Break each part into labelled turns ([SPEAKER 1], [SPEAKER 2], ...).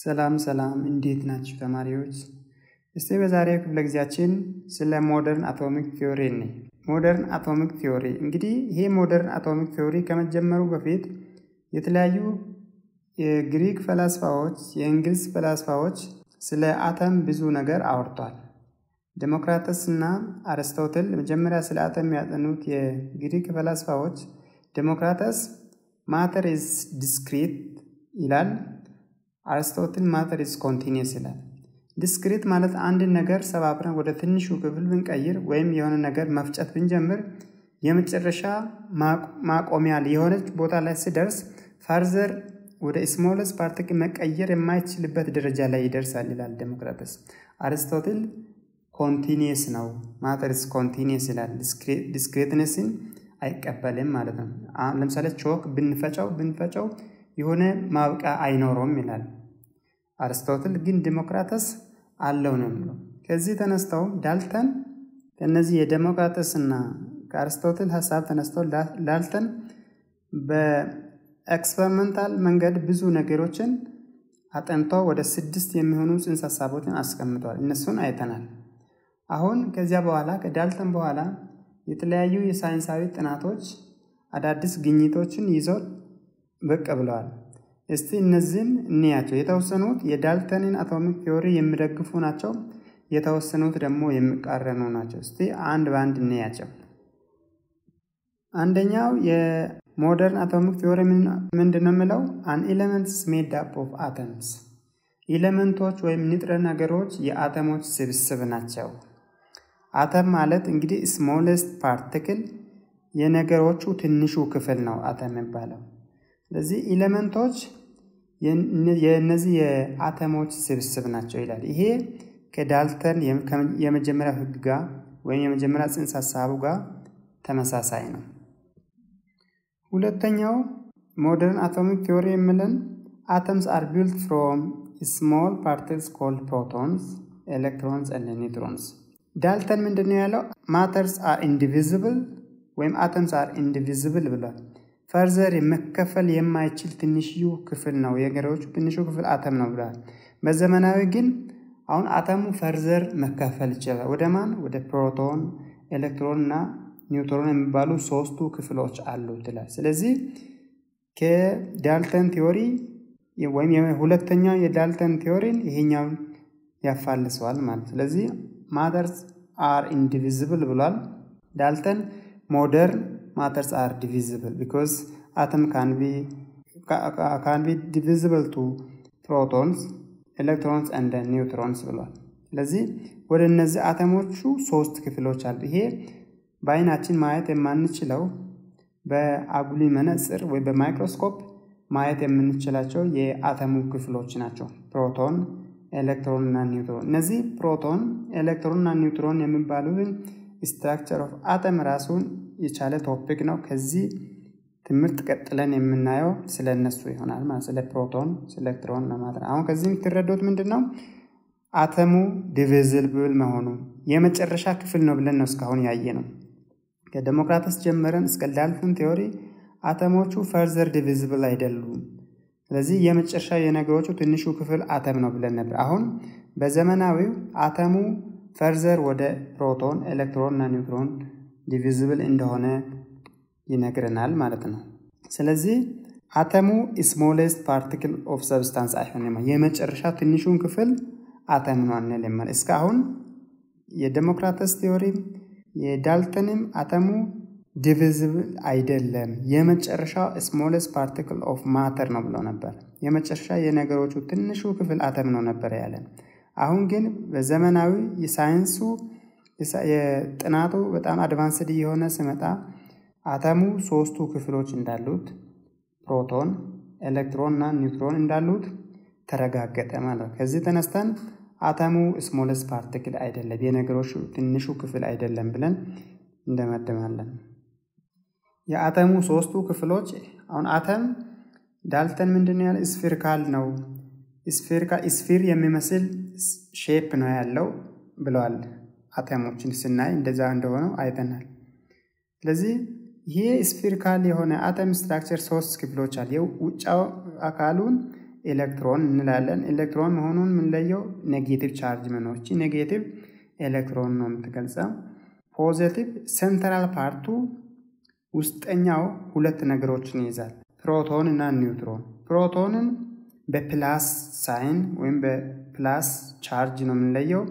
[SPEAKER 1] ሰላም ሰላም እንዴት ናችሁ ተማሪዎች? እስቲ በዛሬው ክፍለ ጊዜያችን ስለ ሞደርን አቶሚክ ቲዮሪ ነ ሞደርን አቶሚክ ቲዮሪ እንግዲህ ይሄ ሞደርን አቶሚክ ቲዮሪ ከመጀመሩ በፊት የተለያዩ የግሪክ ፈላስፋዎች፣ የእንግሊዝ ፈላስፋዎች ስለ አተም ብዙ ነገር አውርቷል። ዴሞክራተስ እና አርስቶትል መጀመሪያ ስለ አተም ያጠኑት የግሪክ ፈላስፋዎች ዴሞክራተስ ማተር ኢዝ ዲስክሪት ይላል። አርስቶትል ማተር ኢዝ ኮንቲኒየስ ይላል። ዲስክሪት ማለት አንድን ነገር ሰባብረን ወደ ትንሹ ክፍል ብንቀይር ወይም የሆነ ነገር መፍጨት ብንጀምር የመጨረሻ ማቆሚያ የሆነች ቦታ ላይ ሲደርስ ፋርዘር ወደ ስሞለስ ፓርቲክል መቀየር የማይችልበት ደረጃ ላይ ይደርሳል ይላል ዴሞክራተስ። አርስቶትል ኮንቲኒየስ ነው፣ ማተርስ ኮንቲኒየስ ይላል። ዲስክሬትነስን አይቀበልም ማለት ነው። ለምሳሌ ቾክ ብንፈጨው ብንፈጨው የሆነ ማብቂያ አይኖረውም ይላል አርስቶትል። ግን ዲሞክራተስ አለው ነው የሚለው። ከዚህ ተነስተው ዳልተን ከእነዚህ የዴሞክራተስ እና ከአርስቶትል ሀሳብ ተነስተው ዳልተን በኤክስፐሪመንታል መንገድ ብዙ ነገሮችን አጠንቶ ወደ ስድስት የሚሆኑ ጽንሰ ሀሳቦችን አስቀምጧል። እነሱን አይተናል። አሁን ከዚያ በኋላ ከዳልተን በኋላ የተለያዩ የሳይንሳዊ ጥናቶች አዳዲስ ግኝቶችን ይዘው ብቅ ብለዋል። እስቲ እነዚህን እንያቸው። የተወሰኑት የዳልተንን አቶሚክ ቲዮሪ የሚደግፉ ናቸው። የተወሰኑት ደግሞ የሚቃረኑ ናቸው። እስቲ አንድ በአንድ እንያቸው። አንደኛው የሞደርን አቶሚክ ቲዮሪ ምንድን ነው የሚለው? አን ኤሌመንትስ ሜድ አፕ ኦፍ አተምስ፣ ኤሌመንቶች ወይም ንጥረ ነገሮች የአተሞች ስብስብ ናቸው። አተም ማለት እንግዲህ ስሞለስት ፓርቲክል የነገሮቹ ትንሹ ክፍል ነው አተም የሚባለው። ስለዚህ ኤሌመንቶች የእነዚህ የአተሞች ስብስብ ናቸው ይላል። ይሄ ከዳልተን የመጀመሪያ ሕግ ጋር ወይም የመጀመሪያ ጽንሰ ሀሳቡ ጋር ተመሳሳይ ነው። ሁለተኛው ሞደርን አቶሚክ ቲዮሪ የሚለን አተምስ አር ቢልት ፍሮም ስሞል ፓርቲክልስ ኮልድ ፕሮቶንስ ኤሌክትሮንስ ኤንድ ኒውትሮንስ። ዳልተን ምንድን ነው ያለው? ማተርስ አር ኢንዲቪዝብል ወይም አተምስ አር ኢንዲቪዝብል ብሏል። ፈርዘር መከፈል የማይችል ትንሽዩ ክፍል ነው የነገሮቹ ትንሹ ክፍል አተም ነው ብሏል። በዘመናዊ ግን አሁን አተሙ ፈርዘር መከፈል ይችላል። ወደ ማን? ወደ ፕሮቶን፣ ኤሌክትሮን እና ኒውትሮን የሚባሉ ሶስቱ ክፍሎች አሉት ይላል። ስለዚህ ከዳልተን ቲዮሪ ወይም ሁለተኛው የዳልተን ቲዮሪን ይሄኛውን ያፋልሰዋል ማለት ስለዚህ ማተርስ አር ኢንዲቪዝብል ብሏል ዳልተን። ሞደርን ማተርስ አር ዲቪዝብል ቢኮዝ አተም ካን ቢ ዲቪዝብል ቱ ፕሮቶንስ ኤሌክትሮንስ እንደ ኒውትሮንስ ብሏል። ስለዚህ ወደ እነዚህ አተሞቹ ሶስት ክፍሎች አሉ። ይሄ በአይናችን ማየት የማንችለው በአጉሊ መነጽር ወይም በማይክሮስኮፕ ማየት የምንችላቸው የአተሙ ክፍሎች ናቸው። ፕሮቶን፣ ኤሌክትሮን እና ኒውትሮን። እነዚህ ፕሮቶን፣ ኤሌክትሮን እና ኒውትሮን የሚባሉትን ስትራክቸር ኦፍ አተም ራሱን የቻለ ቶፒክ ነው። ከዚህ ትምህርት ቀጥለን የምናየው ስለ እነሱ ይሆናል ማለት ስለ ፕሮቶን፣ ኤሌክትሮን ለማለት አሁን ከዚህ የምትረዱት ምንድን ነው? አተሙ ዲቪዝብል መሆኑ የመጨረሻ ክፍል ነው ብለን ነው እስካሁን ያየ ነው። ከዴሞክራተስ ጀምረን እስከ ዳልተን ቲዮሪ አተሞቹ ፈርዘር ዲቪዝብል አይደሉም። ስለዚህ የመጨረሻ የነገሮቹ ትንሹ ክፍል አተም ነው ብለን ነበር። አሁን በዘመናዊው አተሙ ፈርዘር ወደ ፕሮቶን፣ ኤሌክትሮን እና ኒውትሮን ዲቪዝብል እንደሆነ ይነግረናል ማለት ነው። ስለዚህ አተሙ ስሞሌስት ፓርቲክል ኦፍ ሰብስታንስ አይሆንም። የመጨረሻ ትንሹን ክፍል አተም ነው አንልም። እስካሁን የዴሞክራተስ ቲዮሪም የዳልተንም አተሙ ዲቪዝብል አይደለም፣ የመጨረሻው ስሞሌስት ፓርቲክል ኦፍ ማተር ነው ብሎ ነበር። የመጨረሻ የነገሮቹ ትንሹ ክፍል አተም ነው ነበር ያለን። አሁን ግን በዘመናዊ የሳይንሱ የጥናቱ በጣም አድቫንስድ የሆነ ስመጣ አተሙ ሶስቱ ክፍሎች እንዳሉት ፕሮቶን፣ ኤሌክትሮን እና ኒውትሮን እንዳሉት ተረጋገጠ ማለት ነው። ከዚህ ተነስተን አተሙ ስሞለስ ፓርቲክል አይደለም፣ የነገሮች ትንሹ ክፍል አይደለም ብለን እንደመድማለን። የአተሙ ሶስቱ ክፍሎች አሁን አተም ዳልተን ምንድን ያለ ስፌሪካል ነው ስፊር የሚመስል ሼፕ ነው ያለው ብለዋል። አተሞችን ስናይ እንደዛ እንደሆነው አይተናል። ስለዚህ ይሄ ስፊሪካል የሆነ አተም ስትራክቸር ሶስት ክፍሎች አለ። ውጫው አካሉን ኤሌክትሮን እንላለን። ኤሌክትሮን መሆኑን የምንለየው ኔጌቲቭ ቻርጅ መኖር እቺ ኔጌቲቭ ኤሌክትሮን ነው የምትገልጸው። ፖዘቲቭ ሴንትራል ፓርቱ ውስጠኛው ሁለት ነገሮችን ይይዛል፣ ፕሮቶን እና ኒውትሮን። ፕሮቶንን በፕላስ ሳይን ወይም በፕላስ ቻርጅ ነው የምንለየው።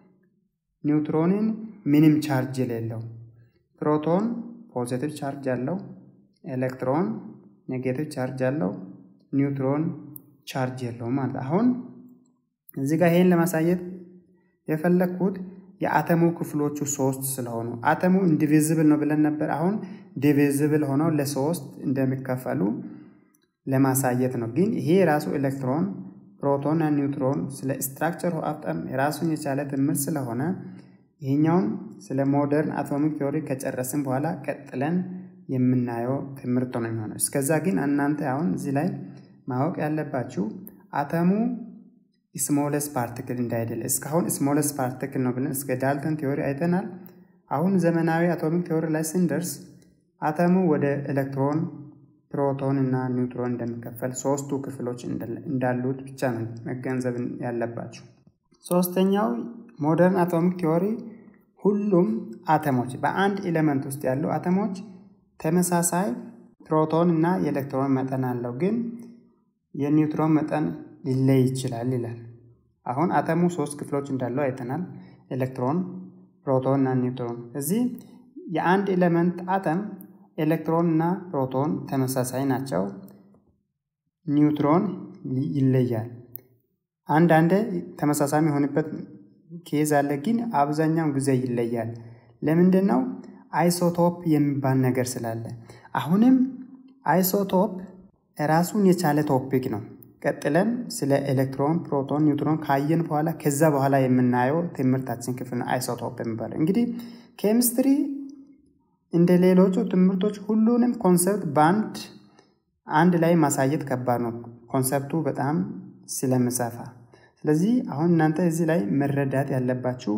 [SPEAKER 1] ኒውትሮንን ምንም ቻርጅ የሌለው። ፕሮቶን ፖዚቲቭ ቻርጅ አለው፣ ኤሌክትሮን ኔጌቲቭ ቻርጅ አለው፣ ኒውትሮን ቻርጅ የለውም ማለት። አሁን እዚህ ጋር ይሄን ለማሳየት የፈለግኩት የአተሙ ክፍሎቹ ሶስት ስለሆኑ አተሙ ኢንዲቪዝብል ነው ብለን ነበር። አሁን ዲቪዝብል ሆነው ለሶስት እንደሚከፈሉ ለማሳየት ነው። ግን ይሄ የራሱ ኤሌክትሮን፣ ፕሮቶን እና ኒውትሮን ስለ ስትራክቸር አጠም የራሱን የቻለ ትምህርት ስለሆነ ይህኛውን ስለ ሞደርን አቶሚክ ቴዎሪ ከጨረስን በኋላ ቀጥለን የምናየው ትምህርት ነው የሚሆነው። እስከዛ ግን እናንተ አሁን እዚህ ላይ ማወቅ ያለባችሁ አተሙ ስሞለስ ፓርቲክል እንዳይደለ እስካሁን ስሞለስ ፓርቲክል ነው ብለን እስከ ዳልተን ቴዎሪ አይተናል። አሁን ዘመናዊ አቶሚክ ቴዎሪ ላይ ስንደርስ አተሙ ወደ ኤሌክትሮን፣ ፕሮቶን እና ኒውትሮን እንደሚከፈል ሶስቱ ክፍሎች እንዳሉት ብቻ ነው መገንዘብ ያለባቸው። ሶስተኛው ሞደርን አቶሚክ ቴዎሪ ሁሉም አተሞች በአንድ ኤሌመንት ውስጥ ያሉ አተሞች ተመሳሳይ ፕሮቶን እና የኤሌክትሮን መጠን አለው፣ ግን የኒውትሮን መጠን ሊለይ ይችላል ይላል። አሁን አተሙ ሶስት ክፍሎች እንዳለው አይተናል። ኤሌክትሮን፣ ፕሮቶን እና ኒውትሮን። እዚህ የአንድ ኤሌመንት አተም ኤሌክትሮን እና ፕሮቶን ተመሳሳይ ናቸው። ኒውትሮን ይለያል። አንዳንድ ተመሳሳይ የሆንበት ኬዝ አለ፣ ግን አብዛኛውን ጊዜ ይለያል። ለምንድን ነው? አይሶቶፕ የሚባል ነገር ስላለ። አሁንም አይሶቶፕ ራሱን የቻለ ቶፒክ ነው። ቀጥለን ስለ ኤሌክትሮን፣ ፕሮቶን፣ ኒውትሮን ካየን በኋላ ከዛ በኋላ የምናየው ትምህርታችን ክፍል ነው አይሶቶፕ የሚባለው። እንግዲህ ኬሚስትሪ እንደ ሌሎቹ ትምህርቶች ሁሉንም ኮንሰፕት በአንድ አንድ ላይ ማሳየት ከባድ ነው፣ ኮንሰፕቱ በጣም ስለምሰፋ። ስለዚህ አሁን እናንተ እዚህ ላይ መረዳት ያለባችሁ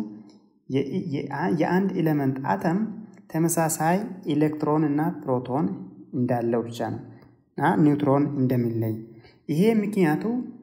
[SPEAKER 1] የአንድ ኤሌመንት አተም ተመሳሳይ ኤሌክትሮን እና ፕሮቶን እንዳለው ብቻ ነው እና ኒውትሮን እንደሚለይ ይሄ ምክንያቱ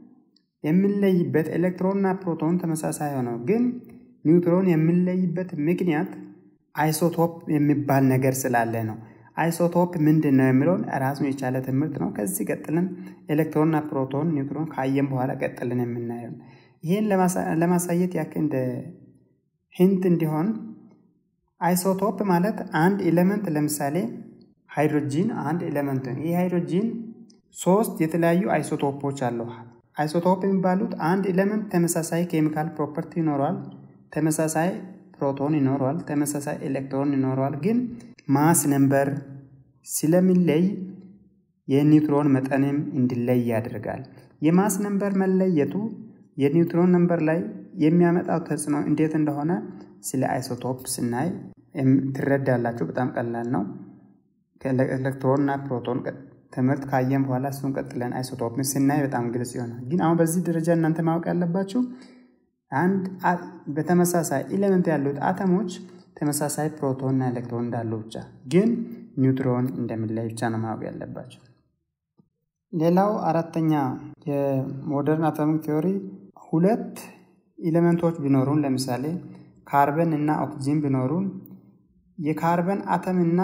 [SPEAKER 1] የሚለይበት ኤሌክትሮንና ፕሮቶን ተመሳሳይ ሆነው ግን ኒውትሮን የሚለይበት ምክንያት አይሶቶፕ የሚባል ነገር ስላለ ነው። አይሶቶፕ ምንድን ነው የሚለውን ራሱን የቻለ ትምህርት ነው። ከዚህ ቀጥለን ኤሌክትሮንና ፕሮቶን፣ ኒውትሮን ካየን በኋላ ቀጥለን የምናየው ይህን ለማሳየት ያክል እንደ ሂንት እንዲሆን አይሶቶፕ ማለት አንድ ኤሌመንት ለምሳሌ ሃይድሮጂን አንድ ኤሌመንት ነው። ይህ ሃይድሮጂን ሶስት የተለያዩ አይሶቶፖች አሉ። አይሶቶፕ የሚባሉት አንድ ኤሌመንት ተመሳሳይ ኬሚካል ፕሮፐርቲ ይኖረዋል፣ ተመሳሳይ ፕሮቶን ይኖረዋል፣ ተመሳሳይ ኤሌክትሮን ይኖረዋል። ግን ማስ ነምበር ስለሚለይ የኒውትሮን መጠንም እንዲለይ ያደርጋል። የማስ ነምበር መለየቱ የኒውትሮን ነምበር ላይ የሚያመጣው ተጽዕኖ እንዴት እንደሆነ ስለ አይሶቶፕ ስናይ ትረዳላችሁ። በጣም ቀላል ነው። ከኤሌክትሮን እና ፕሮቶን ትምህርት ካየን በኋላ እሱን ቀጥለን አይሶቶፕን ስናይ በጣም ግልጽ ይሆናል። ግን አሁን በዚህ ደረጃ እናንተ ማወቅ ያለባችሁ አንድ በተመሳሳይ ኤሌመንት ያሉት አተሞች ተመሳሳይ ፕሮቶን እና ኤሌክትሮን እንዳሉ ብቻ፣ ግን ኒውትሮን እንደሚለይ ብቻ ነው ማወቅ ያለባቸው። ሌላው አራተኛ የሞደርን አቶሚክ ቴዎሪ ሁለት ኤሌመንቶች ቢኖሩን ለምሳሌ ካርበን እና ኦክሲጂን ቢኖሩን የካርበን አተም እና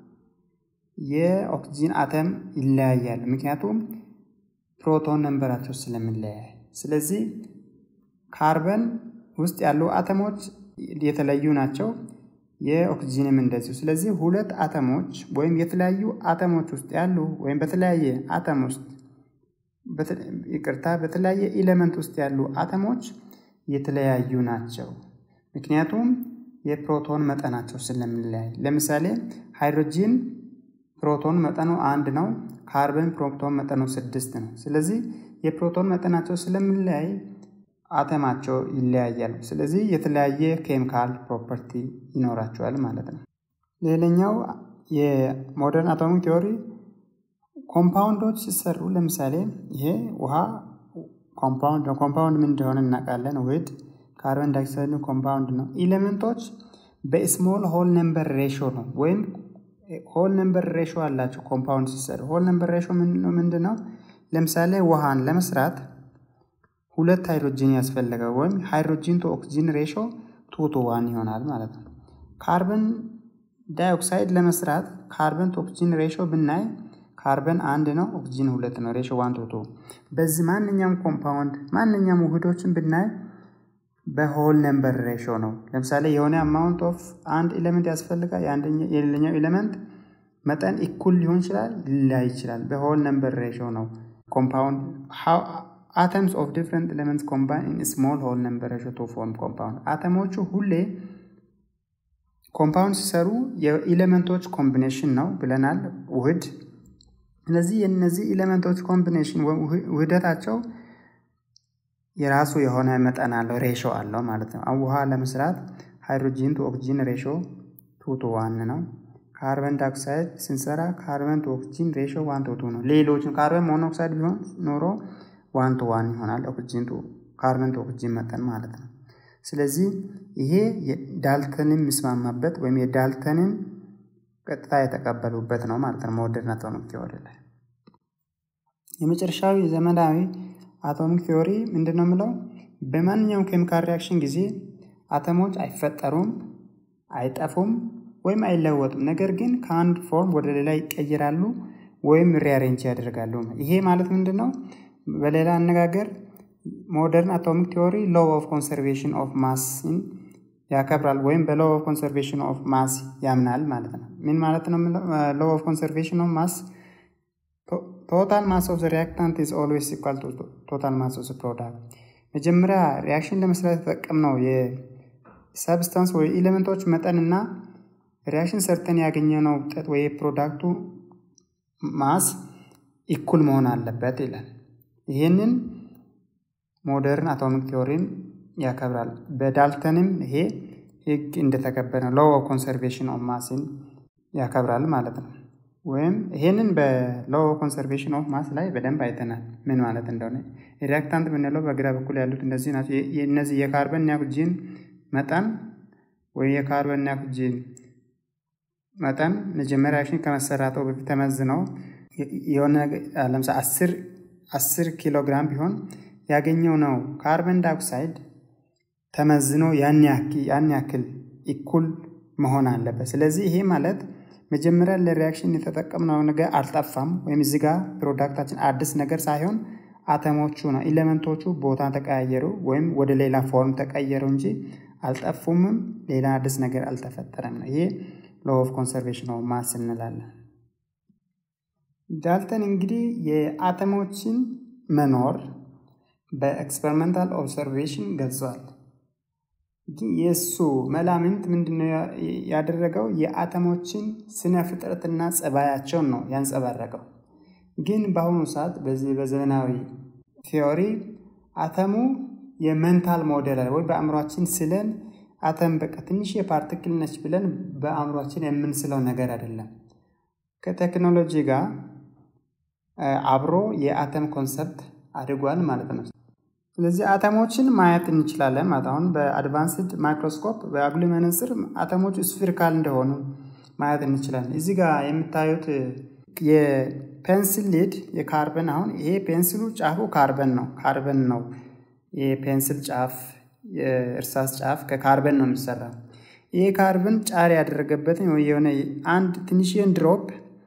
[SPEAKER 1] የኦክሲጂን አተም ይለያያል። ምክንያቱም ፕሮቶን ነንበራቸው ስለሚለያይ። ስለዚህ ካርበን ውስጥ ያሉ አተሞች የተለዩ ናቸው፣ የኦክሲጂንም እንደዚሁ። ስለዚህ ሁለት አተሞች ወይም የተለያዩ አተሞች ውስጥ ያሉ ወይም በተለያየ አተም ውስጥ ይቅርታ፣ በተለያየ ኤሌመንት ውስጥ ያሉ አተሞች የተለያዩ ናቸው። ምክንያቱም የፕሮቶን መጠናቸው ስለሚለያይ። ለምሳሌ ሃይድሮጂን ፕሮቶን መጠኑ አንድ ነው። ካርበን ፕሮቶን መጠኑ ስድስት ነው። ስለዚህ የፕሮቶን መጠናቸው ስለሚለያይ አተማቸው ይለያያል። ስለዚህ የተለያየ ኬሚካል ፕሮፐርቲ ይኖራቸዋል ማለት ነው። ሌላኛው የሞደርን አቶሚክ ቴዎሪ ኮምፓውንዶች ሲሰሩ ለምሳሌ ይሄ ውሃ ኮምፓውንድ ነው። ኮምፓውንድ ምን እንደሆነ እናውቃለን። ውህድ ካርበን ዳይኦክሳይድ ኮምፓውንድ ነው። ኤሌመንቶች በስሞል ሆል ነምበር ሬሾ ነው ወይም ሆል ነምበር ሬሾ አላቸው። ኮምፓውንድ ሲሰሩ ሆል ነምበር ሬሾ ምንድን ነው? ለምሳሌ ውሃን ለመስራት ሁለት ሃይድሮጂን ያስፈልገው ወይም ሃይድሮጂን ቱ ኦክሲጂን ሬሾ ቱ ቱ ዋን ይሆናል ማለት ነው። ካርበን ዳይኦክሳይድ ለመስራት ካርበን ቱ ኦክሲጂን ሬሾ ብናይ ካርበን አንድ ነው፣ ኦክሲጂን ሁለት ነው። ሬሾ ዋን ቱ ቱ። በዚህ ማንኛውም ኮምፓውንድ ማንኛውም ውህዶችን ብናይ በሆል ነምበር ሬሾ ነው። ለምሳሌ የሆነ አማውንት ኦፍ አንድ ኤሌመንት ያስፈልጋል። የሌላኛው ኤሌመንት መጠን ኢኩል ሊሆን ይችላል፣ ሊለያይ ይችላል። በሆል ነምበር ሬሾ ነው። ኮምፓውንድ አተምስ ኦፍ ዲፍረንት ኤሌመንትስ ኮምባይን ኢን ስሞል ሆል ነምበር ሬሾ ቱ ፎርም ኮምፓውንድ። አተሞቹ ሁሌ ኮምፓውንድ ሲሰሩ የኤሌመንቶች ኮምቢኔሽን ነው ብለናል ውህድ። ስለዚህ የእነዚህ ኤሌመንቶች ኮምቢኔሽን ውህደታቸው የራሱ የሆነ መጠን አለው ሬሾ አለው ማለት ነው። ውሃ ለመስራት ሃይድሮጂን ቱ ኦክሲጂን ሬሾ ቱ ቱ ዋን ነው። ካርበን ዳይኦክሳይድ ስንሰራ ካርበን ቱ ኦክሲጂን ሬሾ ዋን ቱ ቱ ነው። ሌሎችን ካርበን ሞኖክሳይድ ቢሆን ኖሮ ዋን ቱ ዋን ይሆናል። ኦክሲጂን ቱ ካርበን ቱ ኦክሲጂን መጠን ማለት ነው። ስለዚህ ይሄ ዳልተንን የሚስማማበት ወይም የዳልተንን ቀጥታ የተቀበሉበት ነው ማለት ነው። ሞደርን አቶሚክ ቲዎሪ ላይ የመጨረሻዊ የዘመናዊ አቶሚክ ቲዎሪ ምንድን ነው የምለው? በማንኛውም ኬሚካል ሪያክሽን ጊዜ አተሞች አይፈጠሩም፣ አይጠፉም ወይም አይለወጡም። ነገር ግን ከአንድ ፎርም ወደ ሌላ ይቀይራሉ ወይም ሪያሬንጅ ያደርጋሉ። ይሄ ማለት ምንድን ነው? በሌላ አነጋገር ሞደርን አቶሚክ ቲዎሪ ሎው ኦፍ ኮንሰርቬሽን ኦፍ ማስን ያከብራል ወይም በሎው ኦፍ ኮንሰርቬሽን ኦፍ ማስ ያምናል ማለት ነው። ምን ማለት ነው? ሎው ኦፍ ኮንሰርቬሽን ኦፍ ማስ ቶታል ማስ ኦፍ ሪያክታንት ኢዝ ኦልዌይስ ኢኳል ቱ ቶታል ማስ ኦፍ ፕሮዳክት። መጀመሪያ ሪያክሽን ለመስራት የተጠቀምነው የሰብስታንስ ወይ ኤሌመንቶች መጠንና ሪያክሽን ሰርተን ያገኘነው ውጤት ወይ ፕሮዳክቱ ማስ ኢኩል መሆን አለበት ይላል። ይህንን ሞደርን አቶሚክ ቲዎሪን ያከብራል። በዳልተንም ይሄ ህግ እንደተከበረ ነው። ሎው ኦፍ ኮንሰርቬሽን ኦፍ ማስን ያከብራል ማለት ነው። ወይም ይሄንን በሎው ኦፍ ኮንሰርቬሽን ኦፍ ማስ ላይ በደንብ አይተናል ምን ማለት እንደሆነ። ሪያክታንት የምንለው በግራ በኩል ያሉት እነዚህ ናቸው። እነዚህ የካርበን እና ኦክሲጂን መጠን ወይ የካርበን እና ኦክሲጂን መጠን መጀመሪያ ሪያክሽን ከመሰራቱ በፊት ተመዝነው የሆነ ለምሳሌ አስር አስር ኪሎ ግራም ቢሆን ያገኘው ነው ካርበን ዳይኦክሳይድ ተመዝኖ ያን ያክል ኢኩል መሆን አለበት። ስለዚህ ይሄ ማለት መጀመሪያ ለሪያክሽን የተጠቀምነው ነገር አልጠፋም፣ ወይም እዚህ ጋር ፕሮዳክታችን አዲስ ነገር ሳይሆን አተሞቹ ነው ኤሌመንቶቹ ቦታ ተቀያየሩ ወይም ወደ ሌላ ፎርም ተቀየሩ እንጂ አልጠፉምም፣ ሌላ አዲስ ነገር አልተፈጠረም ነው። ይሄ ሎው ኦፍ ኮንሰርቬሽን ኦፍ ማስ እንላለን። ዳልተን እንግዲህ የአተሞችን መኖር በኤክስፐሪመንታል ኦብሰርቬሽን ገልጿል። የእሱ መላምንት ምንድነው ያደረገው? የአተሞችን ስነ ፍጥረትና ጸባያቸውን ነው ያንጸባረቀው። ግን በአሁኑ ሰዓት በዚህ በዘመናዊ ቲዎሪ አተሙ የመንታል ሞዴል ወይ በአእምሯችን ስለን አተም በቃ ትንሽ የፓርቲክል ነች ብለን በአእምሯችን የምንስለው ነገር አይደለም። ከቴክኖሎጂ ጋር አብሮ የአተም ኮንሰፕት አድጓል ማለት ነው። ስለዚህ አተሞችን ማየት እንችላለን ማለት አሁን በአድቫንስድ ማይክሮስኮፕ በአጉሊ መነጽር አተሞቹ ስፊሪካል እንደሆኑ ማየት እንችላለን። እዚህ ጋር የምታዩት የፔንሲል ሊድ የካርበን አሁን ይሄ ፔንሲሉ ጫፉ ካርበን ነው ካርበን ነው የፔንሲል ጫፍ የእርሳስ ጫፍ ከካርበን ነው የሚሰራው። ይሄ ካርበን ጫር ያደረገበትን የሆነ አንድ ትንሽን ድሮፕ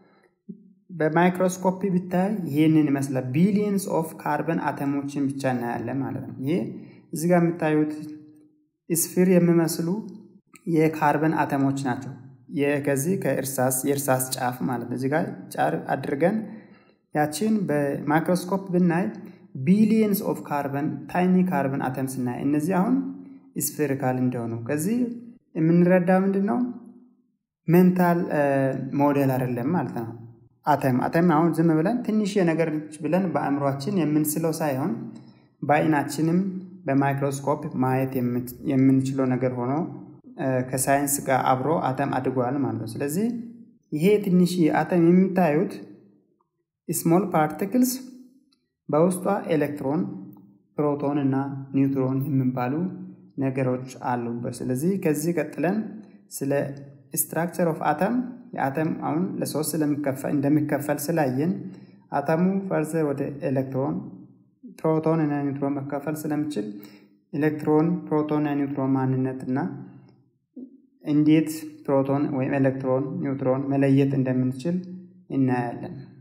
[SPEAKER 1] በማይክሮስኮፒ ብታይ ይህንን ይመስላል። ቢሊየንስ ኦፍ ካርበን አተሞችን ብቻ እናያለን ማለት ነው። ይሄ እዚህ ጋር የምታዩት ስፊር የሚመስሉ የካርበን አተሞች ናቸው። ከዚህ ከእርሳስ የእርሳስ ጫፍ ማለት ነው። እዚህ ጋር ጫር አድርገን ያችን በማይክሮስኮፕ ብናይ ቢሊየንስ ኦፍ ካርበን ታይኒ ካርበን አተም ስናይ እነዚህ አሁን ስፌሪካል እንደሆኑ ከዚህ የምንረዳ ምንድን ነው ሜንታል ሞዴል አይደለም ማለት ነው። አተም አተም አሁን ዝም ብለን ትንሽ ነገር ብለን በአእምሯችን የምንስለው ሳይሆን በአይናችንም በማይክሮስኮፕ ማየት የምንችለው ነገር ሆኖ ከሳይንስ ጋር አብሮ አተም አድጓል ማለት ነው። ስለዚህ ይሄ ትንሽ አተም የምታዩት ስሞል ፓርቲክልስ በውስጧ ኤሌክትሮን፣ ፕሮቶን እና ኒውትሮን የሚባሉ ነገሮች አሉበት። ስለዚህ ከዚህ ቀጥለን ስለ ስትራክቸር ኦፍ አተም የአተም አሁን ለሶስት እንደሚከፈል ስላየን አተሙ ፈርዘር ወደ ኤሌክትሮን ፕሮቶን እና ኒውትሮን መካፈል ስለሚችል ኤሌክትሮን ፕሮቶን እና ኒውትሮን ማንነት እና እንዴት ፕሮቶን ወይም ኤሌክትሮን ኒውትሮን መለየት እንደምንችል እናያለን።